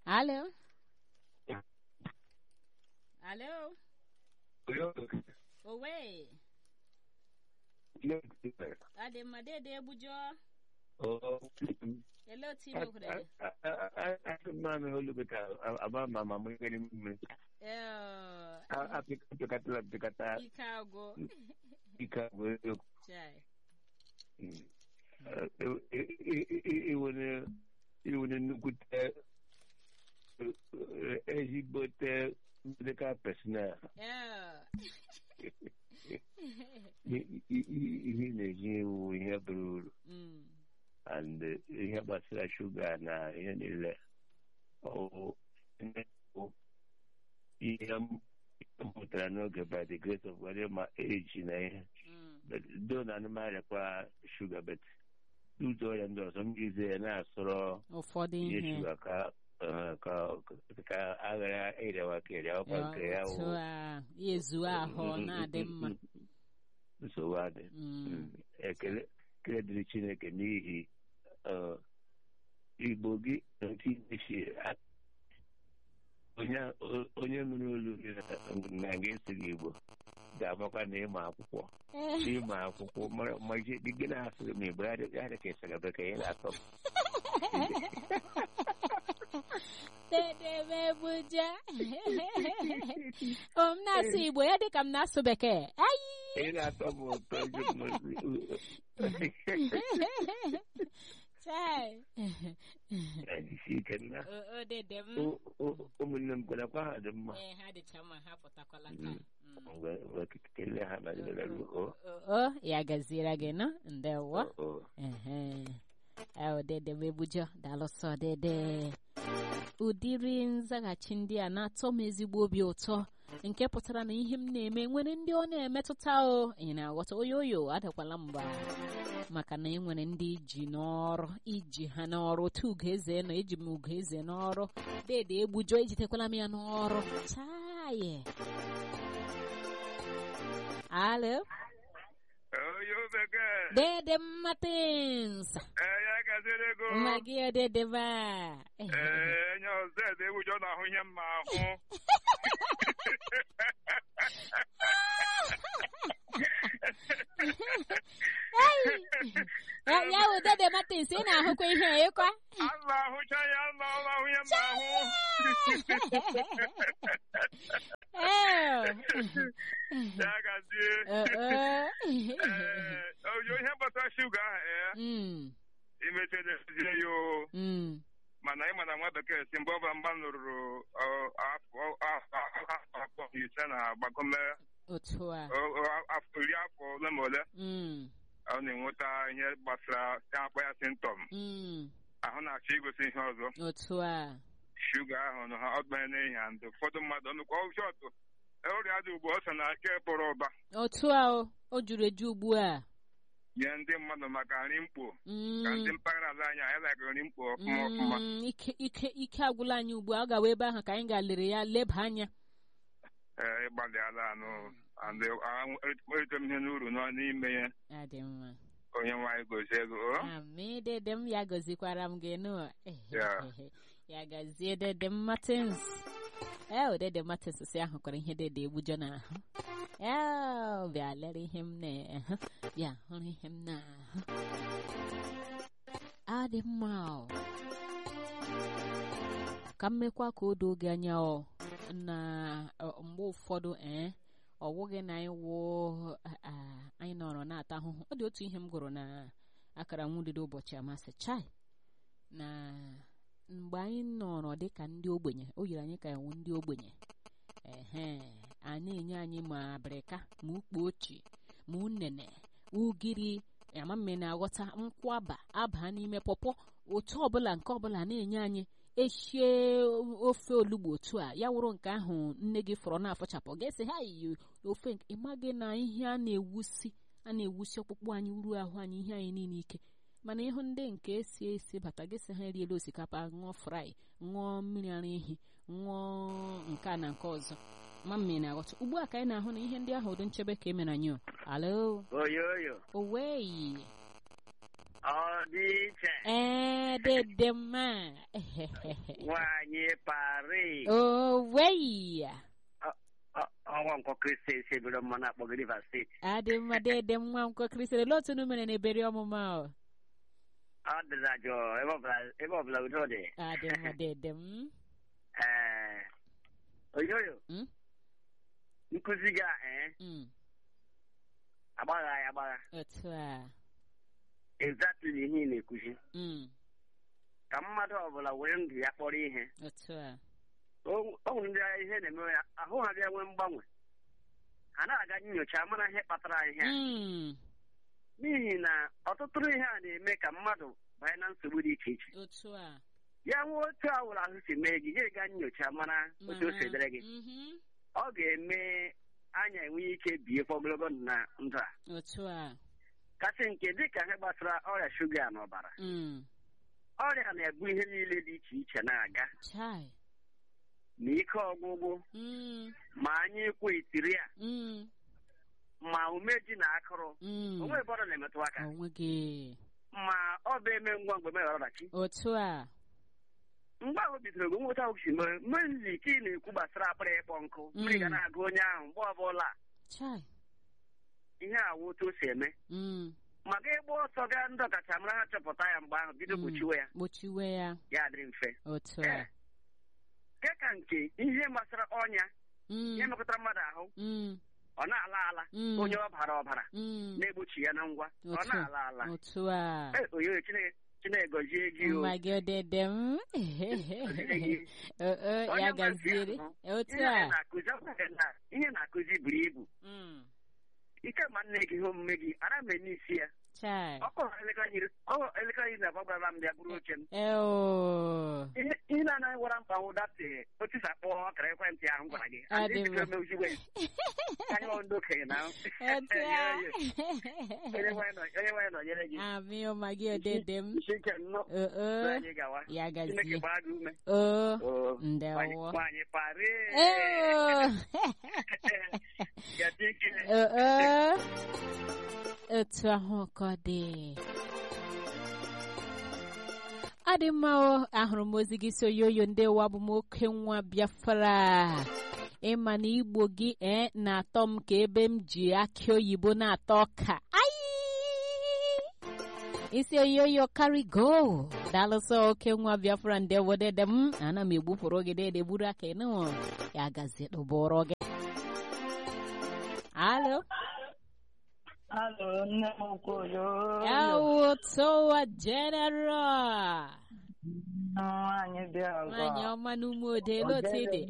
Alo. Alo. Owe. Adị mma dede egbujo. Ele otu ime kwere. mami olubika aba mama mwingine mimi Eh, apikatula pikata ike agwụ. ika wewe Chai. iwere iwere nnukwute ezigbote medical personnel Eh. ihe na-eji iwu ihe bara uru Mm. and ihe gbasara shuga na ihe niile ọ bụ ihe m mụtara n'oge by the grace of God ma age na ihe Mm. do na anụmanụkwa shuga bet ụzọ ọrịa ndị ọzọ m ga-eze ya na-asọrọ Ụfọdụ ihe ihe. shuga ka eh, ka ka aghara ịrịawa ka ịrịawa kwa nke ya Otu wụ a, ya ezuo ahụ na-adị mma. nsogbu adị Mm. Mm. ekele ekele dịrị chineke n'ihi eh, igbo gị nke isi onye onye nụrụ olu gị na- na ga-esi gị igbo ga-amakwa na ịma akwụkwọ Eh. ịma akwụkwọ ma- ma ihe dị gị na-asụ gị ma igbo ya dị- ya dị ka ịsara bekee ị na-atọ m. Dede m ebuja. O m na-asụ Igbo ya dị ka m na-asụ Bekee. Ayi. ị na-atọ m ụtọ iji Chai. isi ike nna O o dede m. O- o- ụmụnne m kwerekwa ha dị mma Ee, ha dịcha mma ha pụtakwala taa. Mm. mgbe mgbe kelee ha na o O o, ya gaziere gị nọ ndewo. o Ehe. Ewo dede m ebujo daalụsọ dede. Ụdịrị nzaghachi ndị a na-atọ m ezigbo obi ụtọ nke pụtara na ihe m na-eme nwere ndị ọ na-emetụta o ị na-aghọta oyo oyo adakwala mba maka na enwere ndị iji n'ọrụ iji ha n'ọrụ otu ugeze nọ eji m ugeze n'ọrụ dede egbujo ejitekwala m ya n'ọrụ chaye alo Oyo bekee. dede mmatins Ee, ya gaziri ego. nwa gị odedebe Ee, enye ọzọ ede ewujọ na-ahụ ihe mma ahụ. ya ya wụ dede matins ị na-ahụkwa ihe a ịkwa Allah ahụcha ya, Allah Allah ahụ ihe mma ahụ. Ee. Ya gazie. Ee, ee. Ee, oyo ihe gbasara shuga ahụ, ee, Mm, imechede zie ya o. mm. mana ị ma na nwa bekee si mgbe ọbụla mgba lụrụ ọ, afọ afọ afọ ise na gbagome otu a ọ, ọ, afọ iri afọ ole ma ole Mm, ọ na-enweta ihe gbasara ya akpọ ya symptom mm. ahụ na-achọ igosi ihe ọzọ otu a shuga ahụ na ha ọgbanye n'ihi ha ndị ụfọdụ mmadụ ọnụkwa ọshọtụ ọrịa dị ugbu ọ sị na ake pụrụ ụba otu a o o juru eju ugbu a nye ndị mmadụ maka nri mkpo Mm, ka ndị mpaghara ala anyị anyị like nri mkpo ọfụma ọfụma mm, ike ike ike agwụla anyị ugbu a ọ gawa ebe ahụ ka anyị ga-lere ya leba anya ee ịgbalị ala anụ and erite m ihe n'uru nọ n'ime ya ya dị mma onye nwaanyị gozie ego o Amị dede m ya gọzikwara m gị nụ Ya. ya gazie dede m Martins ee dede Martins si ahụkwara ihe dede egbujo n'ahụ ee bịa lere ihe m na-ahụ bịa hụrụ ihe m na-ahụ adị mma o. ka m mekwa ka o doo gị anya o na ọ, mgbe ụfọdụ ee ọ wụghị na anyị wụ a, anyị nọrọ na-ata ahụhụ ọ dị otu ihe m gụrụ na akara nwudide ụbọchị amasị chai na mgbe anyị nọrọ dị ka ndị ogbenye o yiri anyị ka iwu ndị ogbenye ehe a na-enye anyị ma abịrịka ma ukpo ochi ma unene ugiri amamme na-aghọta nkwaba aba n'ime pọpọ otu ọbụla nke ọbụla na-enye anyị eshie ofe olugbo otu a ya wụrụ nke ahụ nne gị fọrọ na-afọchapụ ga-esi ha yi ofe nke ịmaghị na ihe a na-ewusi a na-ewusi ọkpụkpụ anyị ruo ahụ anyị ihe anyị niile ike mana ịhụ ndị nke esi esi bata gị sị ha eriela osikapa ṅụọ frai ṅụọ mmiri ara ehi ṅụọ nke a na nke ọzọ ma mmiri na-aghọta ugbu a ka anyị na-ahụ na ihe ndị ahụ dị nchebe ka e mere anyị o. alo oyo oyo oweyi ọ dị iche ee dede mma nwanyị pari owei ọnwa nkwọ kristi esi ebiro mmanụ akpọgị rivers steeti adị mma dede nwa nkwa kristere olee otu unu mere na eberi ọmụma o ọ dị na jụụ ebe ọbụla- ebe ọbụla udo dị adị mma dede m ee oyoyo Mm? nkụzi gị a ee Mm, agbagha ya agbagha otu a exactly ihe ị na-ekwuzi Mm, ka mmadụ ọbụla were ndụ ya kpọrọ ihe otu a o o nwere ndị agha ihe na-eme ya ahụ ha bịa nwee mgbanwe ha na-aga nyocha mara ihe kpatara ihe a Mm, n'ihi na ọtụtụ ihe a na-eme ka mmadụ banye na nsogbu dị iche iche otu a ya nwee otu awụrụ ahụ si mee gị gị ga nyocha mara otu o si dịrị gị Mhm, ọ ga-eme anya enwe ike biekwa ogologo ndụ na ndụ a otu a kasị nke dịka ihe gbasara ọrịa shuga n'ọbara Mm, ọrịa na-ebu ihe niile dị iche iche na-aga chai ma ike ọgwụgwụ Mm, ma anya ịkwụ itiri a mm, ma umeji na akụrụ mm. onwe ebe ọ na-emetụ aka onwe gị ma ọ bụ eme ngwa mgbe meghara ọdachi otu a mgbe ahụ bidoro gị nweta ahụ si mee mmezi ike ị na-ekwu gbasara akpịrị ịkpọ nkụ mmiri ga Mm. na-agụ onye ahụ mgbe ọbụla chai ihe awụ otu o si eme Mm, maka ịgba ọsọ gaa ndị ọkachamara ha chọpụta ya mgbe ahụ bido Mm. gbochiwe ya gbochiwe ya ya adịrị mfe otu Ee. a nke ka nke ihe gbasara ọnya Mm, ihe mekọtara mmadụ ahụ mm, ọ na-ala ala mm, onye ọbara ọbara mm, na-egbochi ya na ngwa ọ Otu a. na-ala ala otu a Ee, oyoyo Chineke Chineke gọzie gị o mma gị odede m gị. O- o, Onye ya nwe gaziere ntị ahụ, otu ihe anyị a na-akụzi ọ bụghị na ihe na-akụzi buru ibu Mm, ike ma nne gị ihe omume gị ara m n'isi ya chai ọ kọrọ elekere iri ọ elekere iri na abụọ gwara m bịa bụrụ oche m eo ihe ihe na-anaghị gwara mkpa nwụ datị otu sa kpọọ ọkara ekwentị ahụ m gwara gị Ọ dị mma. mewuziwe anyị ọ ndị okenye na otu a onye nwanyị nọnyere gị amị ụma gị odede m isi ike nnọọ o o anyị gawa ya Chineke gazie gbaa gị ume o Oo. ndewo Nwaanyị pari eo Gati ike o o otu ahụ ka ọ dị ọ dị mma o ahụrụ m ozi gị so yoyo ndị wa bụ m oke nwa biafra ịma na igbo gị ee na-atọ m ka ebe m ji akị oyibo na-atọ ọka ai isi oyoyo karigo daalụsọ oke nwa biafra ndị wodede m ana m egbupụrụ gị dede gburu aka ịnụ ya gazie tụbụrụ gị alo Alo, nne m Okoyo. Yawo towa general. Nwaanyị dị ọgọ. Nwanyị ọma n'ume ode n'otu ide.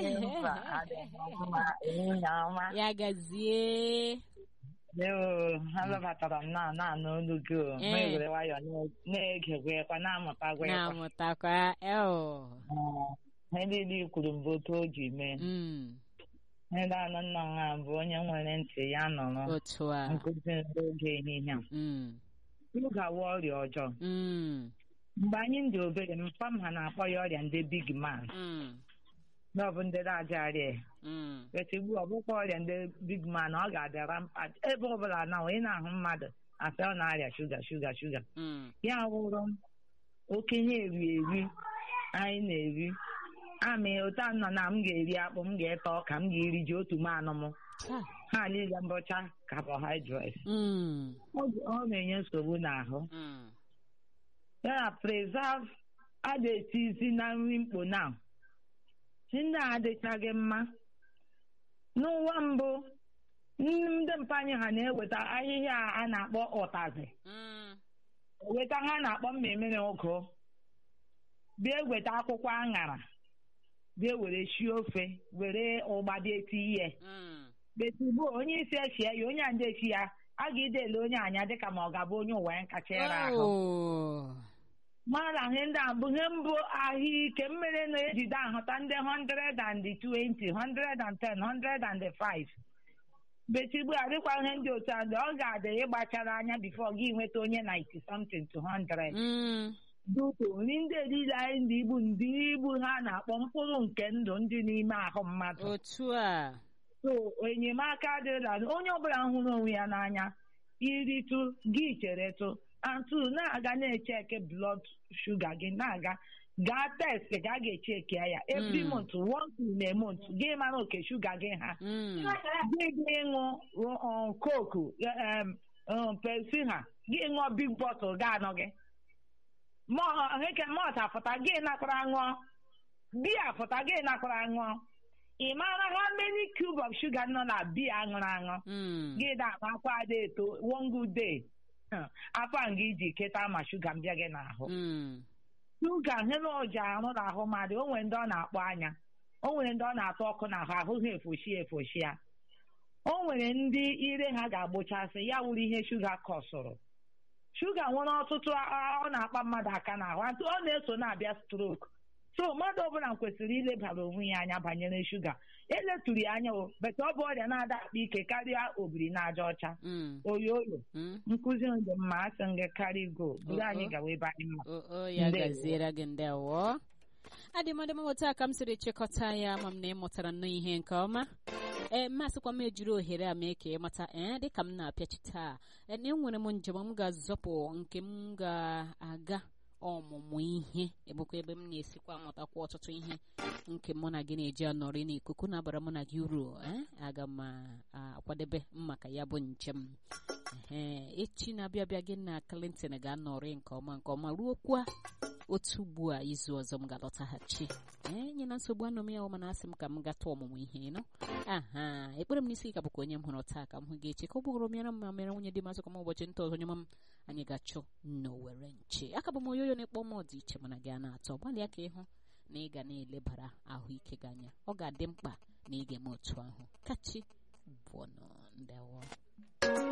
Ya gazie. Yoo, alọbatara m na na-anụ olu gị o. Eh. Ma ewere nwayọ na-egekwa na-amụtakwa ịkwa. Na-amụtakwa eo. Ihe niile i kwuru mbụ otu o ji mee. Mm, Ndị anụ nna nwa bụ onye nwere ntị ya nụrụ Otu a. nkụzi n'oge ehihie a. Mm, Ịgawa ọrịa ọjọọ. mm, Mgbe anyị dị obere, mpa m ha na-akpọ ya ọrịa ndị big man. mm, Na ọ bụ ndị na-ajarị mm. But ugbu a, ọ bụkwa ọrịa ndị big man ọ ga-adịara mkpa ebe ọbụla na ị na-ahụ mmadụ asị ọ na-arịa shuga shuga shuga Mm, ya wụrụ okenye eri eri anyị na-eri amị otu a nọ na m ga-eri akpụ m ga-ete ọka m ga-eri ji otu manụ m Cha. ha niile mbọcha carbohydrates Mm, ọ ọ na-enye nsogbu n'ahụ mm. ya na preserve a na-etizi na nri mkpo na ndị a adịchaghị mma n'ụwa mbụ ndị mpa anyị ha na-eweta ahịhịa a na-akpọ ụtazị Mm, weta ha na-akpọ mmemmiri ụgụ bịa weta akwụkwọ aṅara bịa were sie ofe were ụgba dị eti ihe mm. betigbo onye isi echie ya onye a ndị echi ya a ga-edele onye anya dịka ma ọ ga-abụ onye ụwa ya kacha ere ahụ Oh. mara ihe ndị a bụ ihe mbụ ahụike mmiri na-ejide ahụta ndị 120 110 105 betigbu adịkwa ihe ndị otu a ọ ga-adị ịgbachara anya bifo gị nweta onye 90 something to 100 Mm, dutu nri ndị eriri anyị ndị ibu ndị ibu ha na-akpọ mkpụrụ nke ndụ ndị n'ime ahụ mmadụ otu a. so enyemaka adịrịla onye ọbụla hụrụ onwe ya n'anya iritụ gị cheretụ antu na-aga na-echeke blood shuga gị na-aga gaa test ga a ga-echeki ya every Mm. month once in a month gị mara oke shuga gị ha Mm. gị gị ịṅụ koku pepsi ha gị ṅụọ big bottle ga anọ gị heke mọt afụta gị nakwara ṅụọ biya fụta gị nakwara ṅụọ ị mara ha many cube of sugar nọ na biya aṅụrụ aṅụ Mm. gị na-akwa ada eto one good day afọ nga iji keta ma shuga mbịa gị n'ahụ Mm. shuga ihe na oji arụ n'ahụ mmadụ o nwere ndị ọ na-akpọ anya o nwere ndị ọ na-atụ ọkụ n'ahụ ahụ ha efoshi efoshi ya o nwere ndị ire ha ga-agbụchasị ya wuru ihe shuga kọsụrụ shuga nwere ọtụtụ a- ọ na-akpa mmadụ aka n'ahụ atụ ọ na-eso na-abịa strok so mmadụ ọbụla kwesịrị ilebara onwe ya anya banyere shuga eletụrụ ya anya o bete ọ bụ ọrịa na-ada akpa ike karịa obiri na aja ọcha Mm. oyo oyo Mm. nkụzi dị mma asị m gị karị go buru anyị Uh-uh. gawa ebe anyị ma o o ya Ndewo. gaziere gị ndewo adịmadịma otu a ka m siri chịkọta ya ma m na ị mụtara nnọọ ihe nke ọma ee mmasịkwa m ejiri ohere a mee ka ị mata ee dịka m na-apịachi taa ee na enwere m njem m ga-azọpụ nke m ga-aga ọmụmụ ihe ebụkwa ebe m na-esikwa amụtakwa ọtụtụ ihe nke mụ na gị na-eji anọrị n'ikuku na-abara mụ na gị uru ee aga m a- akwadebe maka ya bụ njem ee echi na-abịa abịa gị na Clinton ga-anọrị nke ọma nke ọma ruokwa otu ugbu a izu ọzọ m ga-alọtaghachi ee nye na nsogbu anọ m ya ọ mana asị m ka m gata ọmụmụ ihe nọ aha ekpere m n'isi ka bụkwa onye m hụrụ taa ka m hụ gị echi ka ọ bụgoro mịara m ma mere nwunye dị masị ka m ụbọchị nta ọzọ nye m anyị ga-achụ n'owere nche aka bụ m oyoyo na-ekpọ m ọdị iche mana gị a na-atọ gbalịa ka ịhụ na ị ga na-elebara ahụike gị anya ọ ga-adị mkpa na ị ga-eme otu ahụ kachi bụọnụ ndewo